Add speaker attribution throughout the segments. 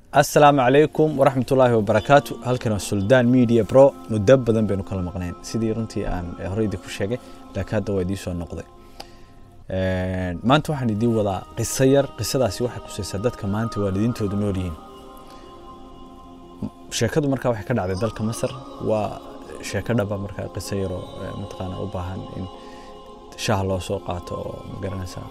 Speaker 1: asalaamu calaykum waraxmat ullaahi wabarakaatu halkan waa suldaan media bro muddo badan baynu kala maqnayn sidii runtii aan horey idin ku sheegay laakiin hadda waa idiin soo noqday maanta waxaan idiin wadaa qiso yar qisadaasi waxay kusaysaa dadka maanta waalidiintoodu nool yihiin sheekadu markaa waxay ka dhacday dalka masar waa sheeko dhaba markaa qiso yaroo mataqaana u baahan in shaah loo soo qaato oo magaranaysaa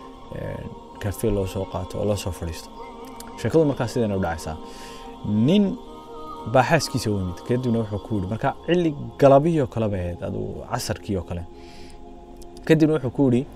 Speaker 1: kafe loo soo qaato oo loo soo fadhiisto sheekadu markaa sidayna u dhacaysaa nin baa xaaskiisa u yimid kadibna wuxuu ku yidhi marka cili galabihii oo kale bay ahayd aduu casarkii oo kale kadibna wuxuu ku yidhi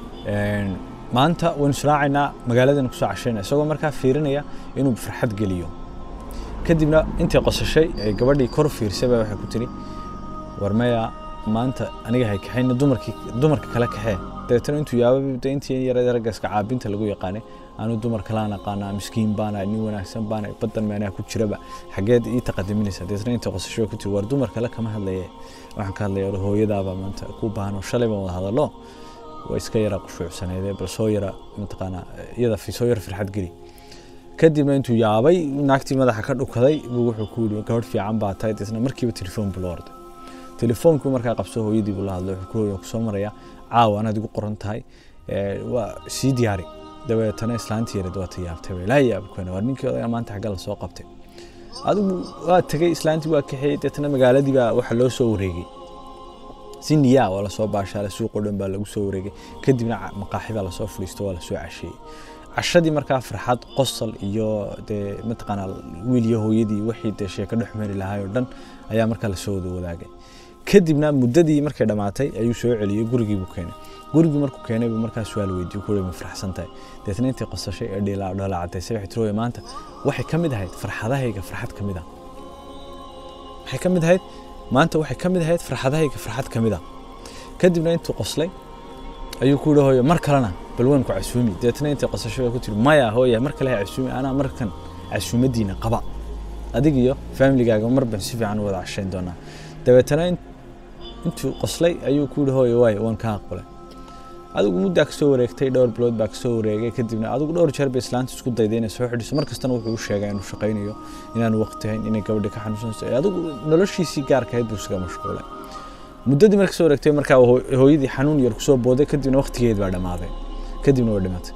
Speaker 1: maanta waynu israacaynaa magaaladan kusoo cashayna isagoo markaa fiirinaya inuu farxad geliyo kadibna intii qosashay ee gabadhii kor fiirsay baa waxay ku tiri war maya maanta aniga hay kaxayna dumarkii dumarka kale kaxee dabeetana intuu yaaba intii yarada raggaska caabinta lagu yaqaanay anu dumar kalaan aqaanaa miskiin baana nin wanaagsan baana badan meenaha ku jiraba xageed ii taqadiminaysa dabeetana intii qosashay ku tiri war dumar kale kama hadlaye waxaan ka hadlaya war hooyadaaba maanta ku baahan oo shalay baan wada hadallo waa iska yara qushuucsaneedee bal soo yara mataqaanaa iyada soo yara farxad geli kadibna intuu yaabay naagtii madaxa ka dhukaday buu wuxuu ku yidhi gabadh fiican baa tahay deetna markiiba telefoon buu la orday telefoonkii markaa qabso hooyadii buu la hadlay wuxuu ku hooya kusoo maraya caawa anaad igu qoran tahay waa sii diyaari dabeetana islaantii yareed waa tayaabtay bay laa yaabkana war ninkii odaga maanta xagga la soo qabtay adigu waa tegey islaantii waa kaxeeyey deetana magaaladii baa waxa loo soo wareegay si niyaa waa lasoo baashaalay suuqoo dhan baa lagu soo wareegay kadibna maqaaxi baa lasoo fadhiisto waa lasoo casheeyey cashadii markaa farxad qosol iyo dee mataqaanaa wiil iyo hooyadii wixii dee sheeko dhex mari lahaay oo dhan ayaa markaa lasoo wada wadaagay kadibna muddadii markay dhammaatay ayuu soo celiyey gurigii buu keenay gurigii markuu keenay buu markaa su-aal weydiiyo ku ma faraxsan tahay deetna intii qosashay ee dhoolaa cadaysay waxay tiri maanta waxay ka mid ahayd farxadahayga farxad ka mid ah waxay ka mid ahayd maanta waxay ka mid ahayd farxadahayga farxad ka mid ah kadibna intuu qoslay ayuu ku yihi hooyo mar kalena bal waan ku casuumi deetna intii qosasho ku tiri maya hooya mar kale ha casuumi anaa markan casuumadiina qaba adig iyo familigaaga mar baan si fiican u wada cashayn doonaa dabeetana intuu qoslay ayuu ku yihi hooyo waay waan kaa aqbalay adigu muddaa kasoo wareegtay dhowr bilood baa kasoo wareegay kadibna adigu dhowr jeer bay islaanta isku dayday inay soo xidhiso mar kastana wuxuu u sheegaa inuu shaqaynayo inaanu waqti hayn inay gabadha ka xanuunsanayso adigu noloshiisii gaarka ahayd buu isaga mashquulay muddadii marka soo wareegtay markaa hooyadii xanuun yar kusoo booday kadibna waqtigeed baa dhammaaday kadibna waa dhimatay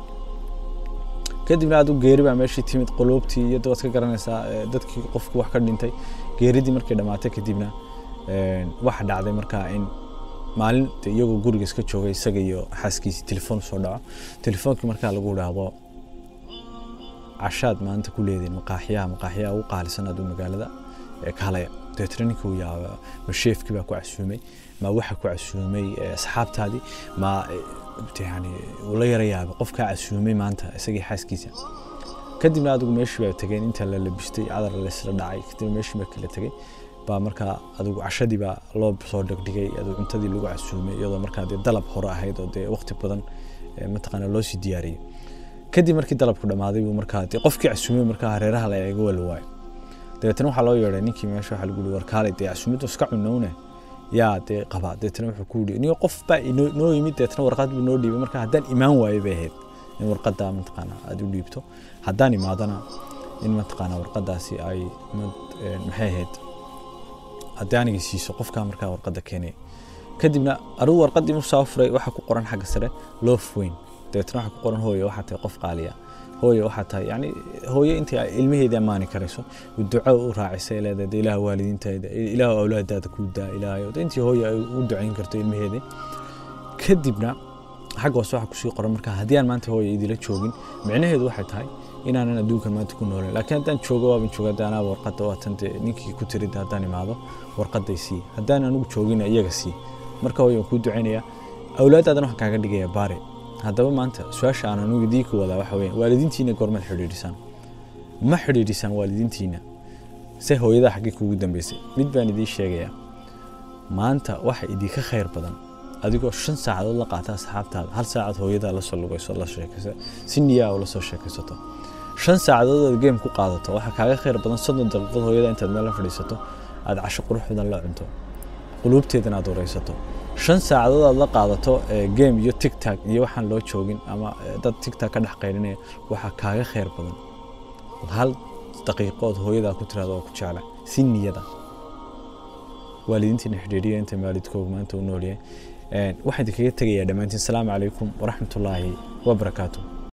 Speaker 1: kadibna adigu geeri baa meeshii timid quluubtii iyo waad ka garanaysaa dadkii qofku wax ka dhintay geeridii markay dhammaatay kadibna waxa dhacday markaa in maalin iyagoo guriga iska joogay isaga iyo xaaskiisii telefoon soo dhaco telefoonkii markaa lagu idhaahdo cashaad maanta ku leediin maqaaxiyaha maqaaxiyaha ugu qaalisan aduu magaalada kaalaya dabeetna ninkii uu yaaba ma sheefkii baa ku casuumay ma waxa ku casuumay asxaabtaadii ma yani uu la yara yaabay qofkaa casuumay maanta isagii xaaskiisa kadibna adigu meeshii baa tegeen inta la labistay cadar laysla dhacay kadibna meeshii baa kala tegey baa markaa adigu cashadii baa loo soo dhigdhigay adigu cuntadii lagu casuumay iyadoo markaa dee dalab hore ahayd oo dee waqti badan mataqaana loo sii diyaariyey kadib markii dalabku dhammaaday buu markaa dee qofkii casuumay markaa hareeraha la eega waa la waayo dabeetana waxaa loo yeedhay ninkii meesha waxaa lagu yihi war kaalay dee casuumaddu iska cunowne yaa dee qaba dabeetana wuxuu ku yidhi niyo qof baa noo yimid dabeetana warqad buu noo dhiibay marka haddaan imaan waayo bay ahayd in warqadda mataqaana aad u dhiibto haddaan imaadana in mataqaana warqaddaasi ay maxay ahayd haddii aniga siiso qofkaa markaa warqadda keenay kadibna arugu warqaddii marsaa furay waxaa ku qoran xagga sare loof weyn dabeetna waxaa ku qoran hooyo waxaa tahay qof qaaliya hooyo waxaa tahay yani hooyo intii ay ilmaheeda ammaani karayso duco u raacisay leedahay ilaah waalidiinteeda ilaah awlaadaada ku daa ilaahayo intii hooyo ay u ducayn karto ilmaheeda kadibna xagga hoose waxaa kusii qoran markaa haddii aan maanta hooyo idila joogin micnaheedu waxay tahay inaanan adduunkan maanta ku noolayn laakiin haddaan joogo waaban jooga haddaan anaaba warqadda waatan dee ninkii ku tirida haddaan imaado warqadday sii haddaan anigu joogina iyaga sii marka hooyo waan kuu ducaynaya awlaadaadan waxaan kaaga dhigaya baare haddaba maanta su-aasha aan anigu idii ku wadaa waxa weeyaan waalidiintiina goormaad xidhiidhisaan ma xidhiidhisaan waalidiintiina se hooyadaa xaggii kuugu dambeysay mid baan idiin sheegayaa maanta waxa idinka khayr badan adigoo shan saacadood la qaata asxaabtaada hal saacad hooyadaa la soo lugayso la sheekaysa si niyaa oo la soo sheekaysato shan saacadood aad game ku qaadato waxaa kaaga khayr badan soddon daqiiqood hooyada intaad meel la fadhiisato aad casho qurux badan la cunto quluubteedana aad wareysato shan saacadood aad la qaadato game iyo tigtag iyo waxaan loo joogin ama dad tigtag ka dhex qaylinaya waxaa kaaga khayr badan hal daqiiqood hooyadaa ku tirahdo oo ku jecla si niyada waalidiintiina xidhiiriya inta maalidkooga maanta u noolyahay waxaan idinkaga tegayaa dhammaantiin asalaamu calaykum waraxmatullaahi wabarakaatuh